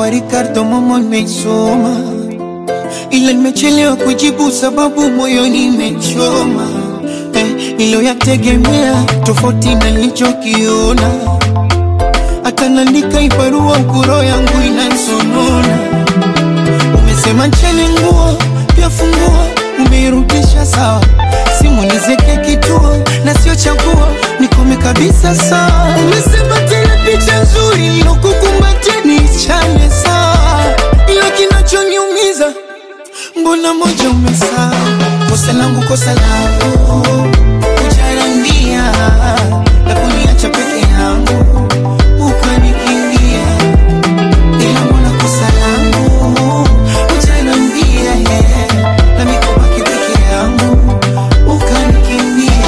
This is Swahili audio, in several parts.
kwa Ricardo Momo nimeisoma, ila nimechelewa kujibu sababu moyoni imechoma eh, niliyoyategemea tofauti na nilichokiona, hata naandika ibarua ukuro yangu inansonona. Umesema ncheni nguo pia funguo, umeirudisha sawa, simu nizeke kituo na sio chaguo, nikome kabisa sawa. Umesema tena picha nzuri nilokukumbatia niichane sawa, ila kinachoniumiza mbona moja umesahau. Kosa langu kosa langu kujarambia na kuniacha peke yangu ukanikimbia, ila mbona kosa langu kujarambia na mikobaki peke yangu ukanikimbia.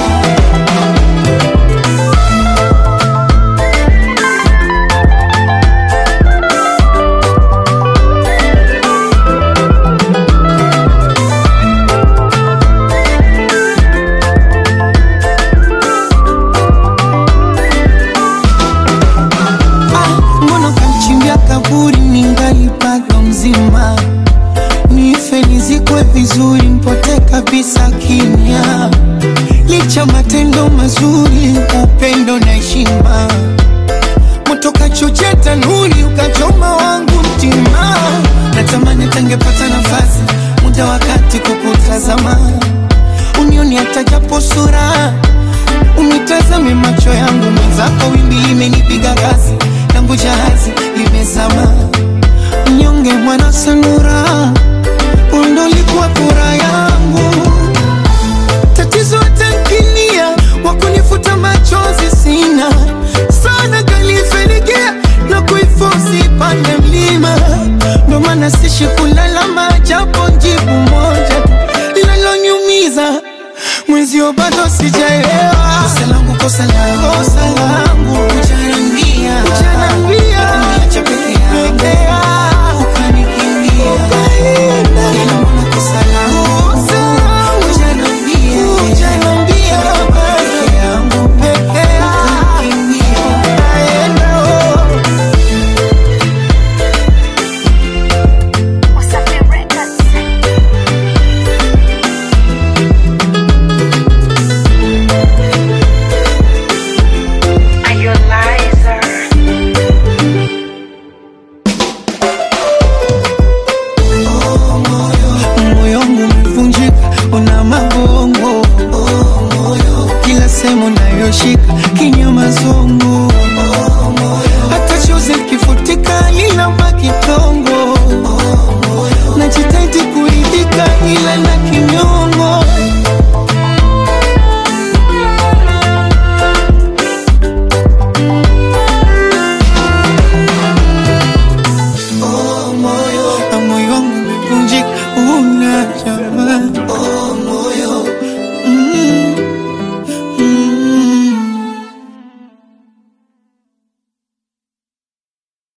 Ah, mbona kamchimbia kaburi ningali bado mzima, nife nizikwe vizuri, mpote kabisa kimya, licha matendo mazuri, upendo na heshima, moto kachochea tanuri, ukachoma wangu mtima, natamani tangepata nafasi, muda wakati kukutazama, unioni hata japo sura Unitazame macho yangu mwenzako, wimbi limenipiga kasi, langu jahazi limezama. Mnyonge mwana sanura, undo likuwa furaha